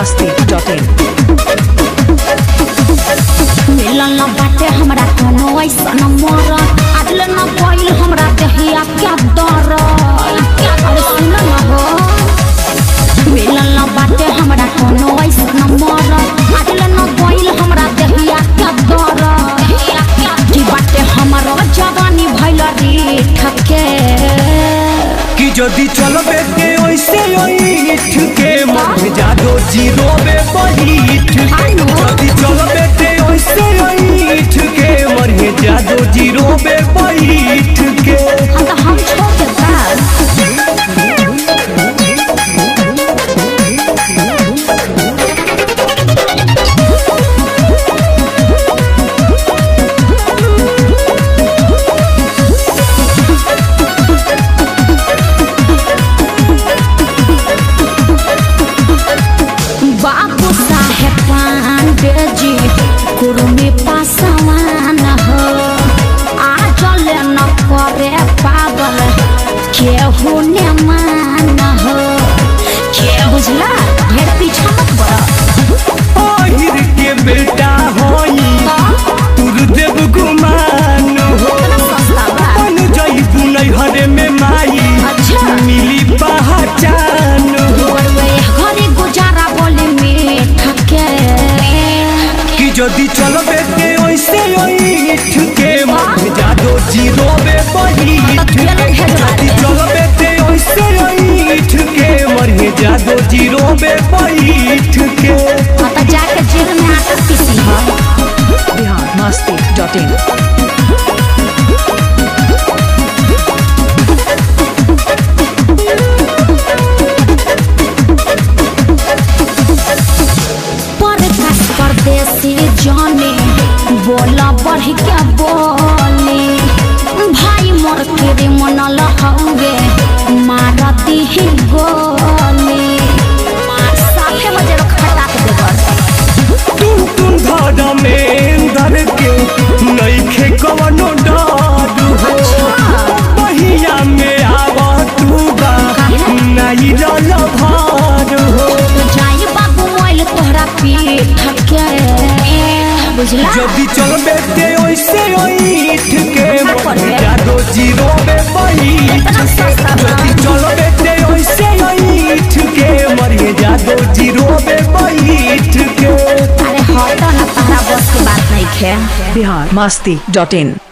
masti.in मिलल न बाटे हमरा कोनो ऐसन मरद आजले न गइल हमरा देहिया क्या डर अरे सुन न हो मिलल न बाटे हमरा कोनो ऐसन मरद आजले न गइल हमरा देहिया क्या डर की बाटे हमरो जवानी भइल रे ठके कि যদি চলবে কে ওইসে ওইঠ কে মধ্যে যাদো জিরোবে বহিঠ যদি চলবে কে ওইসে ওইঠ কে মরে যাদো জিরোবে বহিঠ কে हम तो हम छोड़ के बस बाबू साहेब पांडे जी कुर्मी पासवान हो आजल न करे पागल केहू ने मान हो के बुझला ढेर पीछा मत बड़ा আহির के बेटा होई तुर देव गुमान हो सस्ता बा बन जईबू नैहरे में माई अच्छा। मिली पहचान हो बड़वे घरे गुजारा बोले में ठके कि যদি চলবে কে ওইসে ওইঠ কে মধ্যে যাদো জিরোবে বহিঠ যদি চলবে কে ওইসে ওইঠ কে মরে যাদো জিরোবে বহিঠ কে आता जाके जेल में आटा पीसी हो Bihar masti.in परकाश परदेसी जाने बोला बढ़ के बोले भाई मोर के मन लहंगे मारती ही गोली मार साफे बजे खटा के देवर तुम तुम धारा में धर के नईखे कवनो डर हो बहिया में आवा तू बा नहीं रल भार हो तो जाई बाबू मोइल तोहरा पीठ के बुझला যদি চলবে তে ওইসে ওইঠ কে মরে যাদো জিরোবে বহিঠ যদি চলবে তে ওইসে ওইঠ কে মরে যাদো জিরোবে বহিঠ কে अरे हटो ना तारा बस के बात नहीं खे Bihar masti.in